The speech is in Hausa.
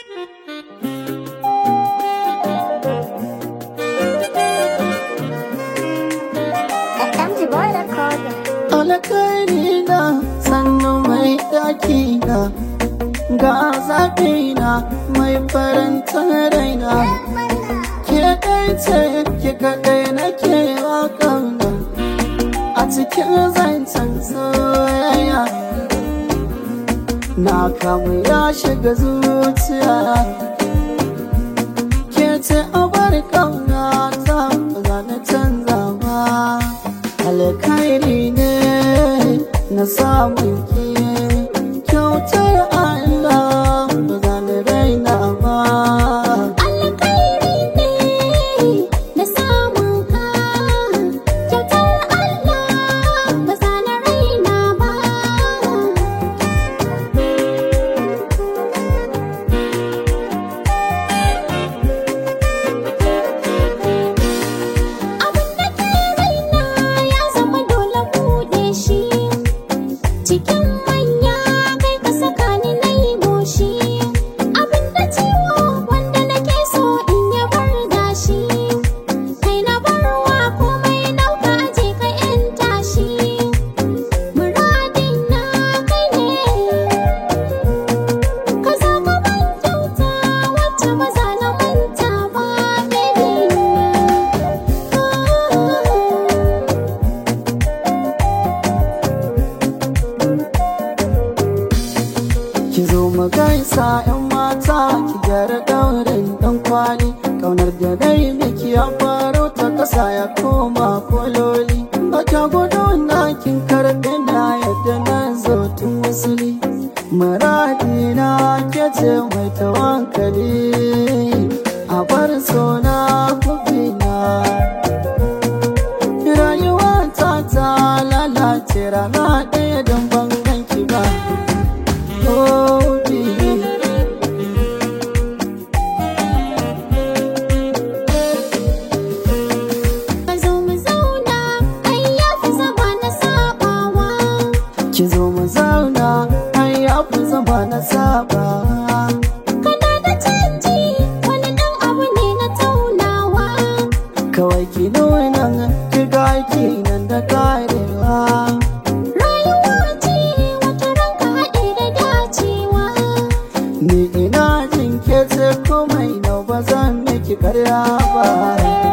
FMG boy recording. alkhairi na sannu mai daki na ga zaɓi na mai faranta raina ke ɗai ce ki kaɗai nake wa ƙauna a cikin zancen soyayya na kamu ya shiga zuciya ke ce abar ƙauna ta ba za na canza ba alkhairi ne na samun ki kyautar Allah ba za na raina ba Alkhairi ne na samun ka kyautar Allah ba za na raina ba. Abin da ke raina ya zama dole buɗe shi cikin manya kai ka saka ni na yi goshi abin da ciwo wanda nake so in ya bar gashi kai na barwa komai nauka je ka yan tashi muradin na kai ne ka zo ka ban kyauta wacce ba za na manta ba baby ki zo mu gaisa yan mata ki gyara daurin dan kwali kaunar da dai miki ya faro ta kasa ya koma kololi bata gudu na kin karɓe na yadda na zo tun wasuli muradi na ke ce mai tawankali a bar sona kubina rayuwa ta ta lalace rana ɗaya don ban ganki ba Oh, baby. Ka zo mu zauna, ai ya fi zama na sabawa. Ki zo mu zauna, ai ya fi zama na saba. Kana da canji, wani ɗan abu ne na taunawa. Kawai ki nuna ki ga ki nan da karewa. Rayuwa ce wata ranka haɗe da dacewa. Ni ina jin ke ce komai na ba zan miki karya ba.